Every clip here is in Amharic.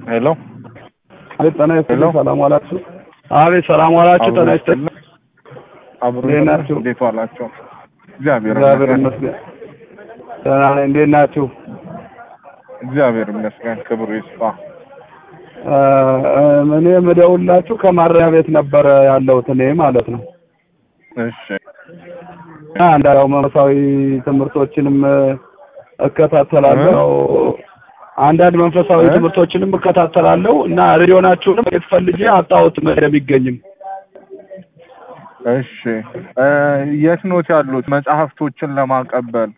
ሄሎ አቤት ጤና ይስጥልኝ። ሄሎ። ሰላም ዋላችሁ? አቤት ሰላም ዋላችሁ? ጤና ይስጥልኝ። አብሮ እንዴት ናችሁ? እንዴት ዋላችሁ? እግዚአብሔር እግዚአብሔር ይመስገን። ይመስገን። ደህና ነኝ። እንዴት ናችሁ? እግዚአብሔር ይመስገን። ክብሩ ይስፋ። እ፣ እ፣ እኔ የምደውላችሁ ከማረሚያ ቤት ነበረ ያለሁት እኔ ማለት ነው። እሺ እና እንዳው መንፈሳዊ ትምህርቶችንም እ፣ እከታተላለሁ። አንዳንድ መንፈሳዊ እ? ትምህርቶችንም እከታተላለሁ እና ሬዲዮናችሁንም የት ፈልጌ አጣሁት የሚገኝም እሺ እ፣ የት ኖት ያሉት መጽሐፍቶችን ለማቀበል?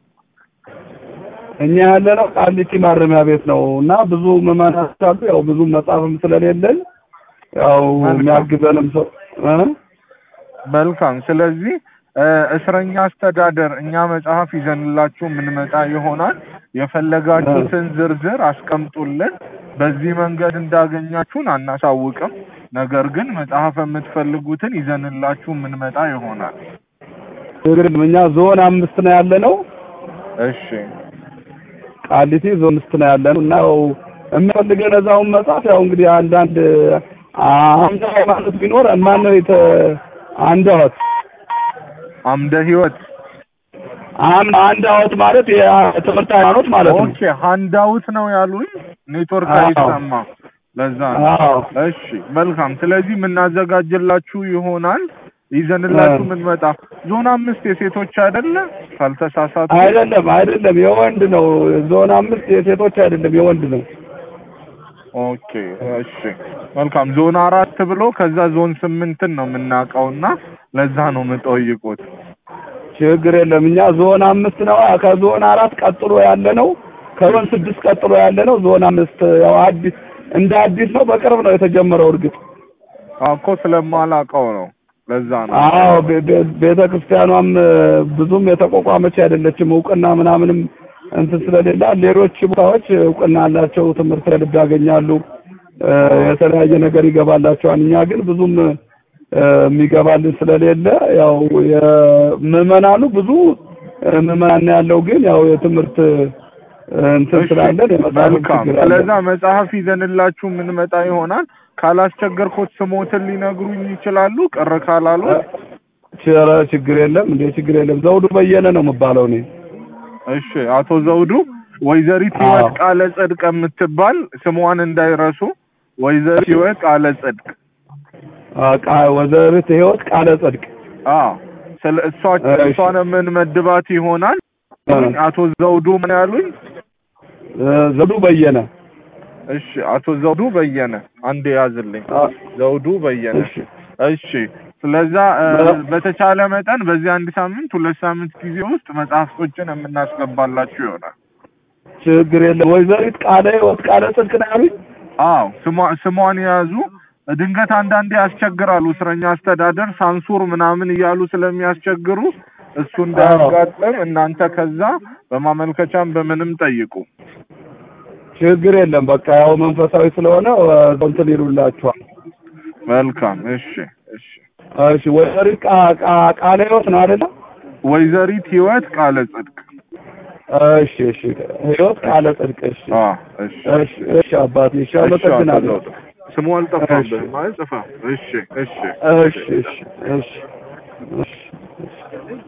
እኛ ያለነው ቃሊቲ ማረሚያ ቤት ነው እና ብዙ ምዕመናን አሉ። ያው ብዙ መጽሐፍም ስለሌለን ያው መልካም። የሚያግዘንም ሰው እ? መልካም። ስለዚህ እ፣ እስረኛ አስተዳደር እኛ መጽሐፍ ይዘንላችሁ የምንመጣ ይሆናል። የፈለጋችሁትን ዝርዝር አስቀምጡልን። በዚህ መንገድ እንዳገኛችሁን አናሳውቅም። ነገር ግን መጽሐፍ የምትፈልጉትን ይዘንላችሁ የምንመጣ ይሆናል። እንግዲህ እኛ ዞን አምስት ነው ያለነው። እሺ ቃሊቲ ዞን አምስት ነው ያለነው እና ያው የሚፈልገን እዛውን መጽሐፍ ያው እንግዲህ አንዳንድ አምደ ሃይማኖት ቢኖር ማን ነው የተ አንዳወት አምደ ህይወት አም- አንዳወት ማለት የትምህርት ሃይማኖት ማለት ነው። ኦኬ ሃንዳውት ነው ያሉኝ። ኔትወርክ አዎ። አይሰማ ለዛ ነው። አዎ እሺ መልካም። ስለዚህ የምናዘጋጅላችሁ ይሆናል ይዘንላችሁ እ። የምንመጣ ዞን አምስት የሴቶች አይደለ ካልተሳሳቱ? አይደለም አይደለም፣ የወንድ ነው። ዞን አምስት የሴቶች አይደለም የወንድ ነው። ኦኬ እሺ መልካም። ዞን አራት ብሎ ከዛ ዞን ስምንትን ነው የምናውቀውና ለዛ ነው የምጠይቁት። ችግር የለም። እኛ ዞን አምስት ነው። ከዞን አራት ቀጥሎ ያለ ነው። ከዞን ስድስት ቀጥሎ ያለ ነው። ዞን አምስት ያው አዲስ እንደ አዲስ ነው። በቅርብ ነው የተጀመረው። እርግጥ አዎ እኮ ስለማላውቀው ነው ለዛ ነው። አዎ ቤ- ቤ- ቤተ ክርስቲያኗም እ፣ ብዙም የተቋቋመች አይደለችም። እውቅና ምናምንም እንትን ስለሌላ ሌሎች ቦታዎች እውቅና ያላቸው ትምህርት ልብ ያገኛሉ። እ፣ የተለያየ ነገር ይገባላቸዋል። እኛ ግን ብዙም እ፣ የሚገባልን ስለሌለ ያው የምዕመናኑ ብዙ እ፣ ምዕመናን ነው ያለው ግን ያው የትምህርት እ፣ እንትን እሺ፣ ስላለን የመጽሐፍ መልካም። ችግር አለ። ስለዛ መጽሐፍ ይዘንላችሁ የምንመጣ ይሆናል። ካላስቸገርኩት ስሞትን ሊነግሩኝ ይችላሉ? ቅር ካላሉ? ኧረ ችግር የለም እንዴ ችግር የለም። ዘውዱ በየነ ነው የምባለው እኔ። እሺ አቶ ዘውዱ ወይዘሪት አዎ። ህይወት ቃለ ጽድቅ የምትባል ስሟን እንዳይረሱ። ወይዘሪት ህይወት ቃለ ጽድቅ። አ፣ ቃ- ወይዘሪት ህይወት ቃለ ጽድቅ አዎ ስለ እሷ እሺ። እሷን የምንመድባት ይሆናል። እ፣ አቶ ዘውዱ ምን ያሉኝ? እ፣ ዘውዱ በየነ እሺ አቶ ዘውዱ በየነ አንድ ያዝልኝ። አ፣ ዘውዱ በየነ እሺ እሺ ስለዛ እ፣ በ- በተቻለ መጠን በዚህ አንድ ሳምንት ሁለት ሳምንት ጊዜ ውስጥ መጽሐፍቶችን የምናስገባላችሁ ይሆናል። ችግር የለም። ወይዘሪት ቃለ ህይወት ቃለ ጽድቅ ነው ያሉኝ። አዎ ስሟ ስሟን የያዙ ድንገት አንዳንዴ ያስቸግራሉ። እስረኛ አስተዳደር ሳንሱር ምናምን እያሉ ስለሚያስቸግሩ እሱ እንዳያጋጥም እናንተ ከዛ በማመልከቻም በምንም ጠይቁ። ችግር የለም። በቃ ያው መንፈሳዊ ስለሆነ እ፣ እንትን ይሉላችኋል። መልካም እሺ እሺ እሺ ወይዘሪት ቃ- ቃ- ቃለ ህይወት ነው አይደለ? ወይዘሪት ህይወት ቃለ ጽድቅ እሺ እሺ ህይወት ቃለ ጽድቅ እሺ አ እሺ እሺ እሺ አባቴ እሺ እሺ አቶ አመሰግናለሁ። ዘውዱ ስሙ አልጠፋብህም ማለት ጽፋ እሺ እሺ እሺ እሺ እሺ እሺ